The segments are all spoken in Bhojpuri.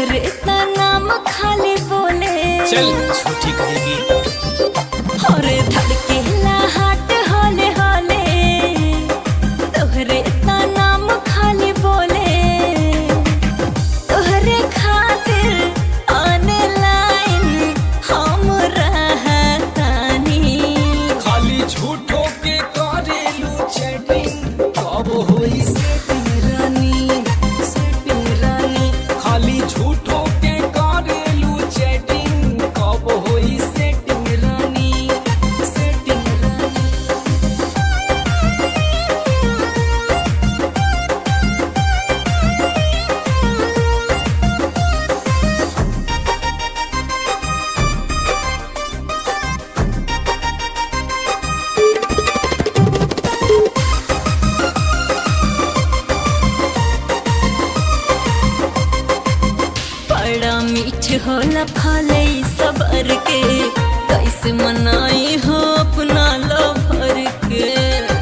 तोहरे इतना नाम खाली बोले चल झूठी कहेगी और धड़केला हाट होले होले तोहरे इतना नाम खाली बोले तोहरे खातिर ऑनलाइन हम रहतानी खाली झूठो के करेलू चैटिंग कब होई सेटिंग रानी सेटिंग रानी खाली झूठो के करेलू चैटिंग कब होई सेटिंग रानी सेटिंग रानी बड़ा मीठ होला फले सबर के कैसे मनाई हो अपना लभर के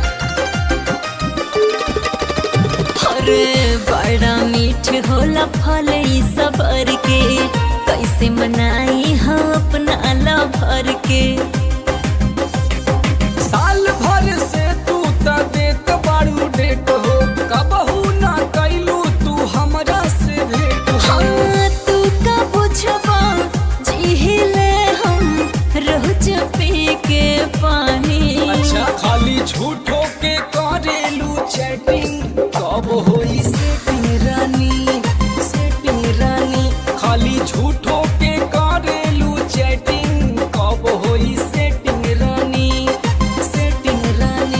अरे बड़ा मीठ होला फले सबर के कैसे मनाई हो अपना लभर के साल भर से तू त देत बाड़ू डेट हो कबहू ना कैलू तू हमरा से भेट हो हाँ तू का बुझबा जिहिले हम रोज पी के पानी अच्छा खाली झूठो के करेलू चैटिंग कब होई सेटिंग रानी सेटिंग रानी खाली झूठो के करेलू चैटिंग कब होई सेटिंग रानी सेटिंग रानी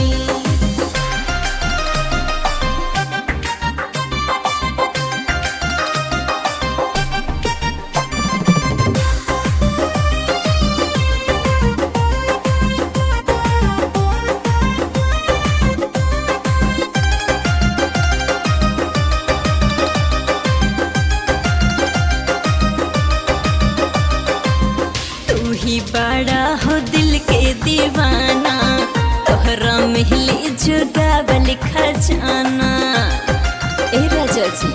तू ही बड़ा हो दिल के दीवाना तोहरा मिहली जुगावल खजाना ए राजा जी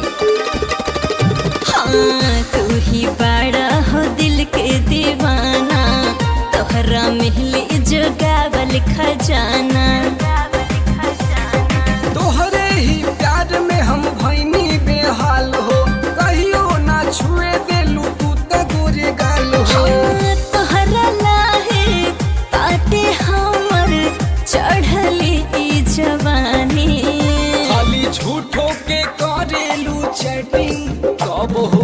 हाँ तू ही बड़ा हो दिल के दीवाना तोहरा मिहली जुगावल खजाना तोहरे ही प्यार में हम भैनी बेहाल हो कहियो ना छुए देलू तू त गोरे गाल हो हाँ, तोहरा लाहे बाटे हमर चढ़ली ई जवानी खाली झूठो के करेलू चैटिंग कब हो